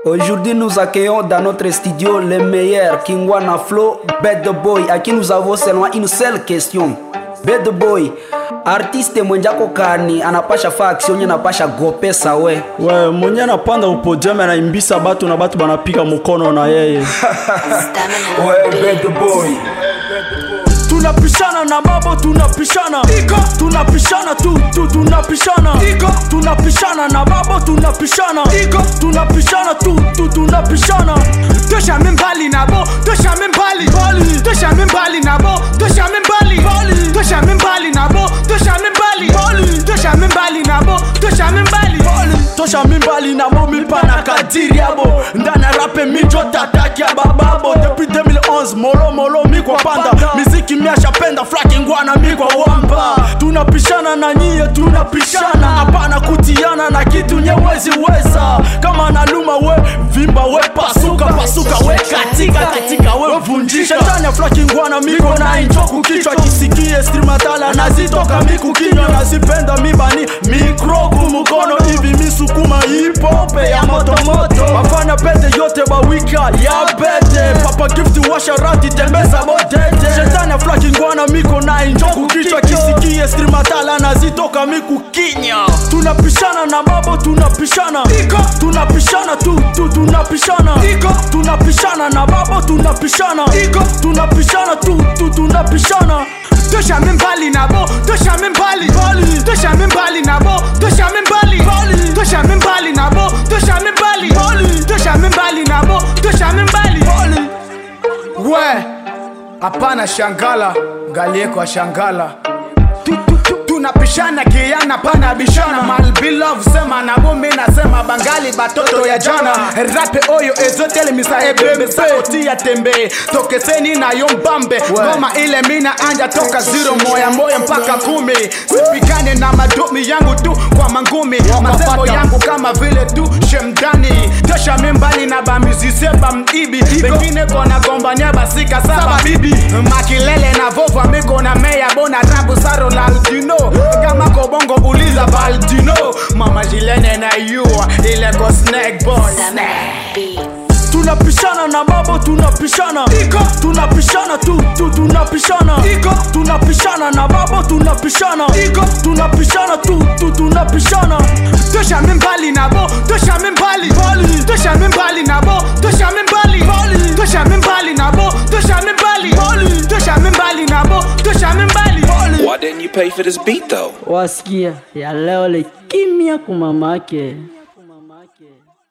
Aujourd'hui, nous accueillons dans notre studio les meilleurs Kingwana Flow, Bad Boy, à qui nous avons seulement une seule question. Bad Boy, artiste mwenjako kani anapasha fa action nye anapasha gopesa we we mwenye anapanda upodium anaimbisa batu na batu banapika mukono na yeye we Bad Boy tunapishana na babo tunapishana Iko. tunapishana tu, tu tunapishana Iko. tunapishana na babo tunapishana Iko. tunapishana tu, tu tunapishana toshame mbali nabo toshame mbali Mbali. toshame mbali nabo toshame mbali Mbali. toshame mbali nabo toshame mbali Mbali. toshame mbali nabo toshame mbali tosha mimbali na mo mipana kadiri yabo ndana rape mijo tataki ya bababo depuis 2011 molo molo mikwa panda miziki miashapenda flaki ngwana mikwa wamba tunapishana na nyie tunapishana hapana kutiana na kitu nyewezi weza kama naluma we vimba we pasuka pasuka we katika katika we vunjika shetani ya flaki ngwana miko na injoku kichwa kisikie streamatala nazitoka miku kinywa nazipenda mibani mikroku mukono hivi misukuma hipope ya motomoto wafanya pete yote bawika ya bete papa gifti washarati tembeza bodete shetani aflaki ngwana miko na injoku kichwa kisikie streamatala nazitoka miku kinya tunapishana na babo tunapishana Iko. tunapishana tu, tu tunapishana Iko. tunapishana na babo tunapishana Iko. tunapishana tu, tu tunapishana toshame mbali nabo toshame mbali Mbali. toshame mbali nabo toshame mbali Mbali. toshame mbali nabo toshame mbali Mbali. toshame mbali nabo toshame mbali we hapana shangala ngalieko shangala Tu- tu- tu- tunapishana kiana pana bishana malbilov sema nabo mi nasema bangali batoto ya jana rape oyo ezotelemisa ebembe sauti ya tembe tokeseni nayo mbambe ngoma ile mina anja toka zero moya moya mpaka kumi sipigane na madumi yangu tu kwa mangumi masembo yangu kama vile tu shemdani tosha mimbali na bamizise bamibi bengine kona gombania basika saba bibi makilele na vova miko na meya bona rabu saro la aldino kama kobongo uliza baldino mama jilene na yua ile ko snake boy tunapishana na babo tunapishana Iko. tunapishana tu, tu tunapishana Iko. tunapishana na babo tunapishana Iko. tunapishana tu, tu tunapishana toshame mbali nabo toshame mbali Mbali. toshame mbali nabo toshame mbali Mbali. toshame mbali nabo toshame mbali Mbali. toshame mbali nabo toshame mbali Why didn't you pay for this beat though? wasikia ya leo le kimya kumamake